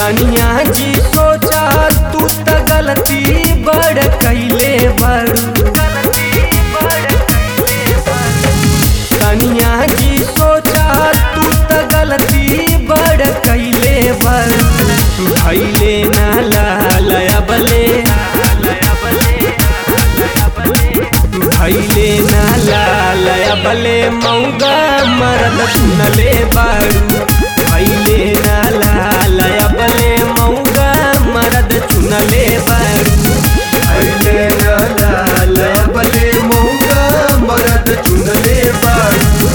कनिया जी सोचा तू त गलती बड़ कैले बड़ू कनिया जी सोचा तू त गलती बड़ कैले बड़ू भैले ना लालया बले भैले ना लालया बले मौगा मरद सुनले बारू भैले ना लालया बले मौगा मरद चुनले बारू भैले ना लालया बले मौगा मरद चुनले बारू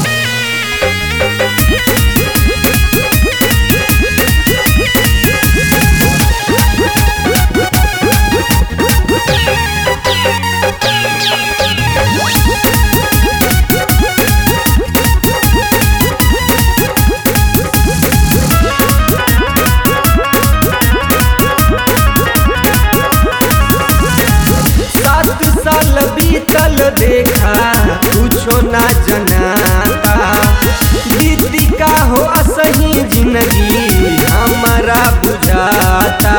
सात साल बीतल देखा कुछो ना जनाता दीदी का हो असही जिंदगी हमारा बुझाता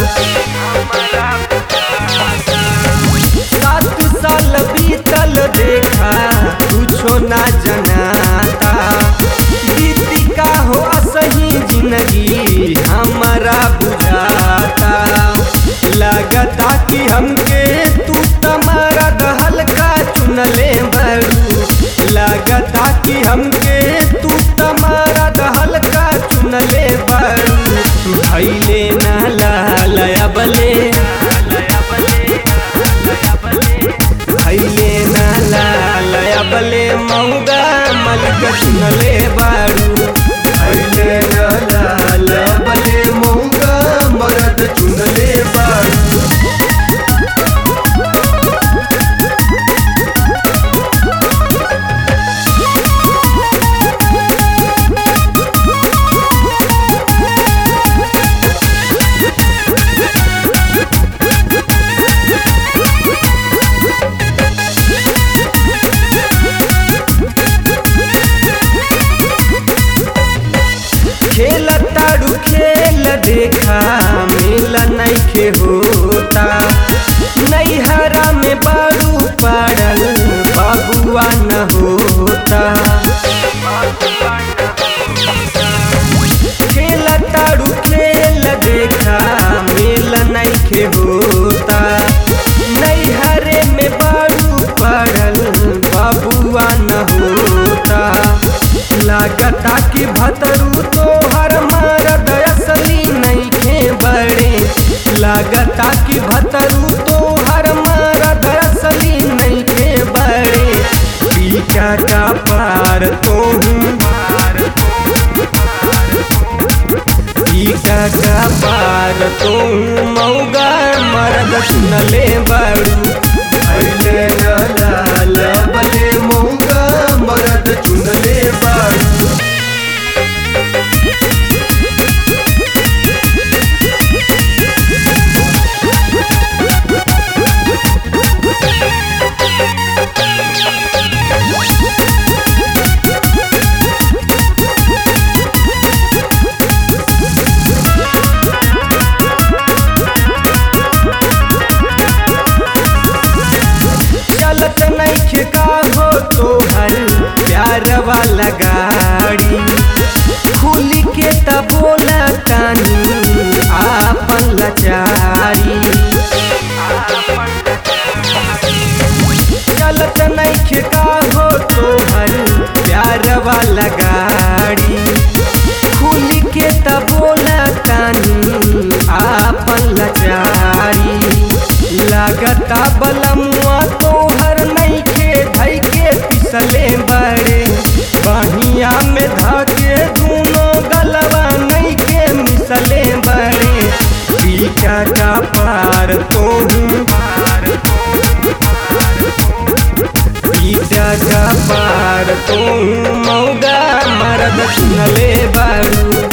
सात साल बीतल देखा कुछो ना जनाता दीदी का हो असही जिंदगी हमारा बुझाता लगता कि हमके तू तमारा दहल का चुनले बड़ू लगता कि हमके तू तमारा दहल का चुनले बड़ू भैले ना लालया बले भैले ना लालया बले मौगा मलिक चुनले बारू भैले ना लालया बले मौगा मरद चुनले बारू खेल ताड़ू खेल देखा मिल नैखे होता नैहरा में बारू पड़ल बबुआ न होता खेल ताड़ू खेल देखा मिल नैखे होता नैहरे में बारू पड़ल बबुआ न होता लागता कि भतरू तोहर मरद असली नैखे बड़े लागता कि भतरू तोहर मरद असली नैखे बड़े पीछा का पार तोहूँ पीछा का पार तोहूँ मौगा मरद सुनले बड़ू भैले ना लालया बले मौगा मरद चुनले बारू चलत नैखे का हो तोहर प्यार वाला गाड़ी खुली के त बोला तानी आपन लाचारी चलत नैखे का हो तोहर प्यार वाला गाड़ी खुली के त बोला तानी आपन लाचारी लागता बलमुआ तोहर नैखे धैके पिसले बड़े बहिया में धके दूनो गलवा नैखे मिसले बड़े पीछा का पार तोहूँ पीछा का पार तोहूँ मौगा मरद सुनले बारू